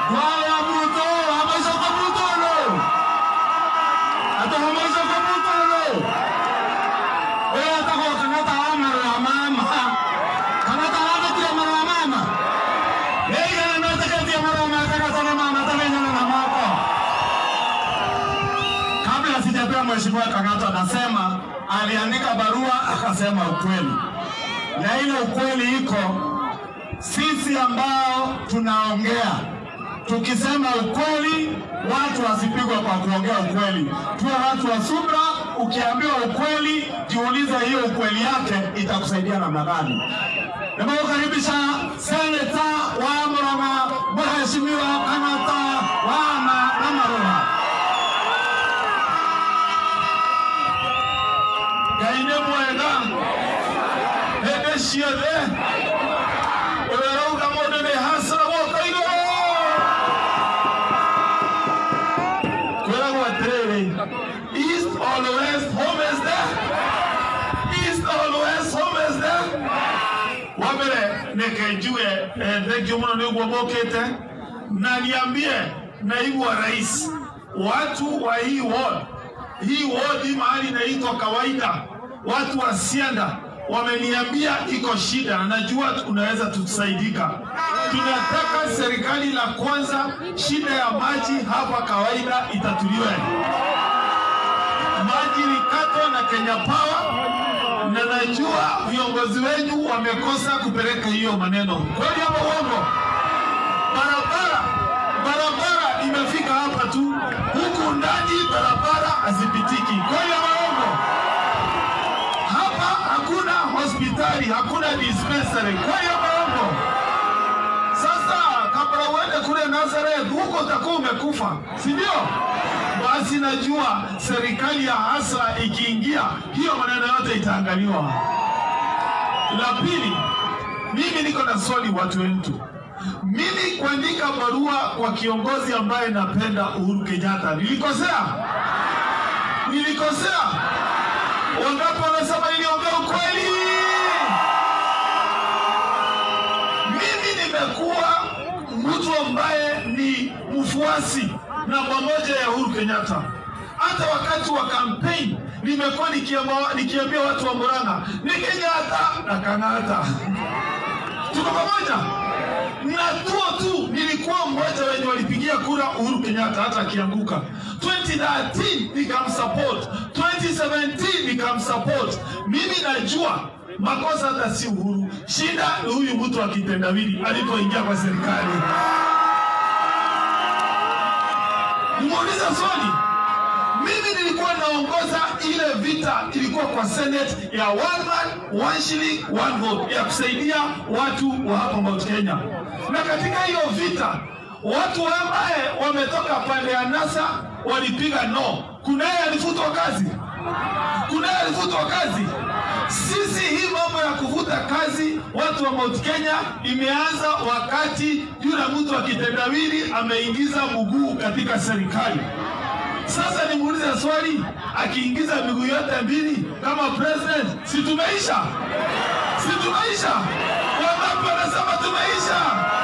Waya Ruto, hamaicoka Ruto no. Ata hamaicoka Ruto no. Wewe atako kanata amara ya mama. Kanata amatia mara ya mama. Yeye anataka tia mara ya mama, ataka na mama, ataka na mama. Kabla sijapewa mheshimiwa Kang'ata, anasema aliandika barua akasema ukweli, na ile ukweli iko sisi ambao tunaongea tukisema ukweli, watu wasipigwe kwa kuongea ukweli, tuwe watu wa subra. Ukiambiwa ukweli, jiulize hiyo ukweli yake itakusaidia namna gani. Nimekukaribisha seneta wa Murang'a, mheshimiwa Kang'ata wa Namarua. Ngai nĩ mwega hĩndĩ ciothe ũrĩa ũrauga mũndũ nĩ hasara guoko igũrũ kwĩragwo atĩrĩrĩ east or west home is there east or west home is there wa mbere nĩke njuge eh, thengio mũno nĩguo mũkĩte na niambie naibu wa rais watu wa hii ward hii ward mahali inaitwa kawaida watu wa Sianda wameniambia iko shida, na najua unaweza tusaidika. Tunataka serikali la kwanza, shida ya maji hapa kawaida itatuliwe. Maji likatwa na Kenya Power, na najua viongozi wenu wamekosa kupeleka hiyo maneno. Kweli ama uongo? Barabara barabara imefika hapa tu, huku ndani barabara hazipitiki. Kweli ama uongo? Hapa hakuna hospitali, hakuna dispensary. Kweli ama uongo? Sasa kabla uende kule Nazareth, huko utakuwa umekufa, si ndio? Basi najua serikali ya hasa ikiingia, hiyo maneno yote itaangaliwa. La pili, mimi niko na swali watu wetu. Mimi kuandika barua kwa kiongozi ambaye napenda Uhuru Kenyatta, nilikosea? Nilikosea? Wangapi wanasema niliongea ukweli? Mimi nimekuwa mtu ambaye ni mfuasi namba moja ya Uhuru Kenyatta. Hata wakati wa kampeni nimekuwa nikiamba- nikiambia watu wa Murang'a ni Kenyatta na Kang'ata. Tuko pamoja? Na tuo tu nilikuwa mmoja wenye walipigia kura Uhuru Kenyatta hata akianguka. 2013 nikamsupport, 2017 nikamsupport. Mimi najua makosa hata si Uhuru, shida ni huyu mtu wa kitendawili alipoingia kwa serikali. Nimuulize swali. Mimi nilikuwa naongoza ile vita ilikuwa kwa Senate ya one man one shilling one vote ya kusaidia watu wa hapa Mount Kenya, na katika hiyo vita watu ambaye wametoka pande ya NASA walipiga no. Kunaye alifutwa kazi, kunaye alifutwa kazi. Sisi hii mambo ya kuvuta kazi watu wa Mount Kenya imeanza wakati yule mtu wa kitendawili ameingiza mguu katika serikali. Sasa nimuulize swali, akiingiza miguu yote mbili kama president, si tumeisha? Si tumeisha? Wangapi wanasema tumeisha?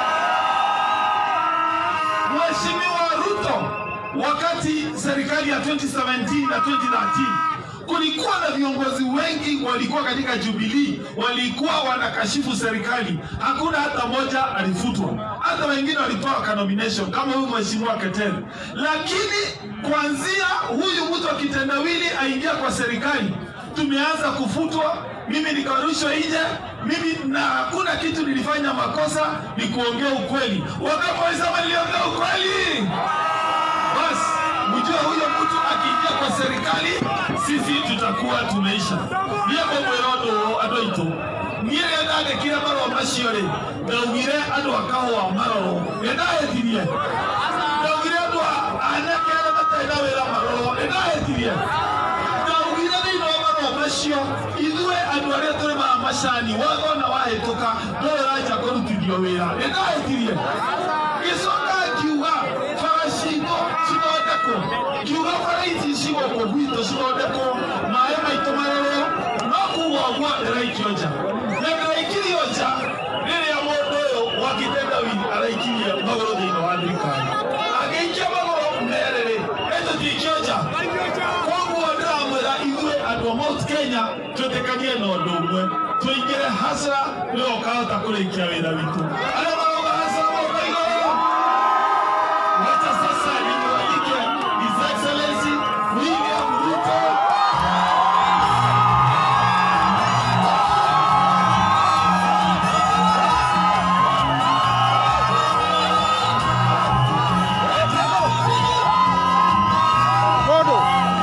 Mheshimiwa Ruto, wakati serikali ya 2017 na 2013 kulikuwa na viongozi wengi walikuwa katika Jubilee, walikuwa wanakashifu serikali, hakuna hata moja alifutwa, hata wengine walipewa ka nomination kama huyu mheshimiwa Ketere. Lakini kuanzia huyu mtu wa kitendawili aingia kwa serikali, tumeanza kufutwa, mimi nikarushwa nje, mimi na hakuna kitu nilifanya makosa, ni kuongea ukweli. Wangapi walisema niliongea ukweli? Basi mjue huyo mtu akiingia kwa serikali, sisi tutakuwa tumeisha. Niego mwirondo andå aitå niä rä ndandäkire marå macio rä ndaugire andå a kahåa maroro nä ndahätirie ndaugire andå anake arä a matarä na wä ra maroro nä ndahätirie ndaugire thä inä wa marå macio ithuä andå arä a tå rä maga macani wathona wahä tå ka ndå rä ranja kå rutithio wä ra nä ndahätirie gä coka ngiuga bara citå cithondekwo ngiuga bara ici cigåkå gwitå cithondekwo maä maitå marorwo no kuga å guo ndäraikio nja na ndäraikirio nja rä rä a må ndå å yå wa kitendawili araikirie magå rå thä inä wa thirikari twĩtĩkanie na ũndũ ũmwe tũingĩre hasra nĩwe ũkahota kũrĩkia wĩra witũ arĩa marauga hasra moko igũrũ wacha sasa nimwalike His Excellency William Ruto Kodo.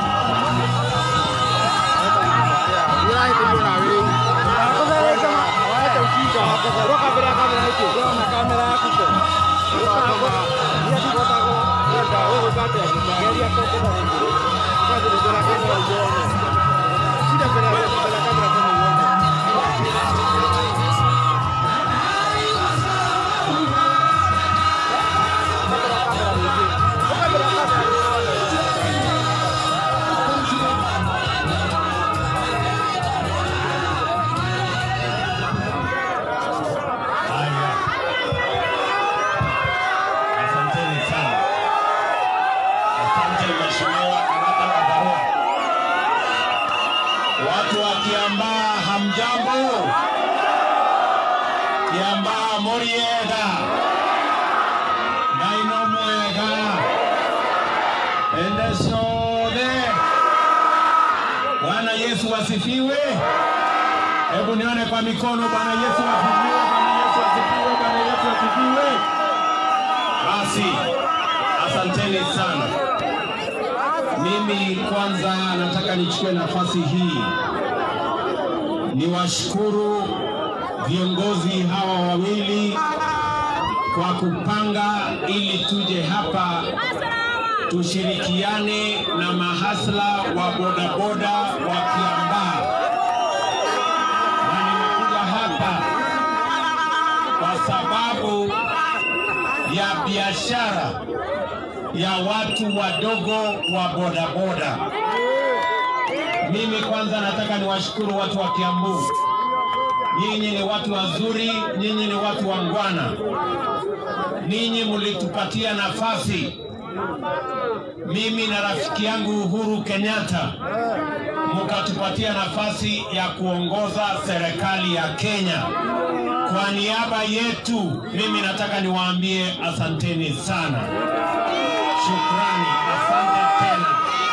Haya. Asanteni sana. Asante Mheshimiwa Karata wa Barua. Watu wa Kiambaa hamjambo? Kiambaa muriega. Naino mwega. Ende sode. Bwana Yesu asifiwe. Hebu nione kwa mikono. Bwana Yesu asifiwe. Bwana Yesu asifiwe. Bwana Yesu asifiwe. Basi, asanteni sana. Mimi kwanza nataka nichukue nafasi hii niwashukuru viongozi hawa wawili kwa kupanga ili tuje hapa tushirikiane na mahasla wa bodaboda wa Kiambaa na nimekuja hapa kwa sababu ya biashara ya watu wadogo wa bodaboda. Mimi kwanza nataka niwashukuru watu wa Kiambu. Nyinyi ni watu wazuri, nyinyi ni watu wangwana, ninyi mlitupatia nafasi mimi na rafiki yangu Uhuru Kenyatta mkatupatia nafasi ya kuongoza serikali ya Kenya. Kwa niaba yetu, mimi nataka niwaambie asanteni sana, shukrani, asante tena.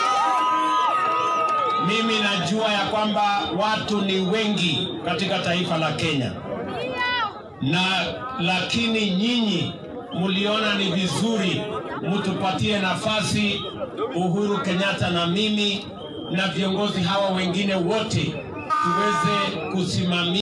Mimi najua ya kwamba watu ni wengi katika taifa la Kenya na lakini nyinyi mliona ni vizuri mtupatie nafasi Uhuru Kenyatta na mimi na viongozi hawa wengine wote tuweze kusimamia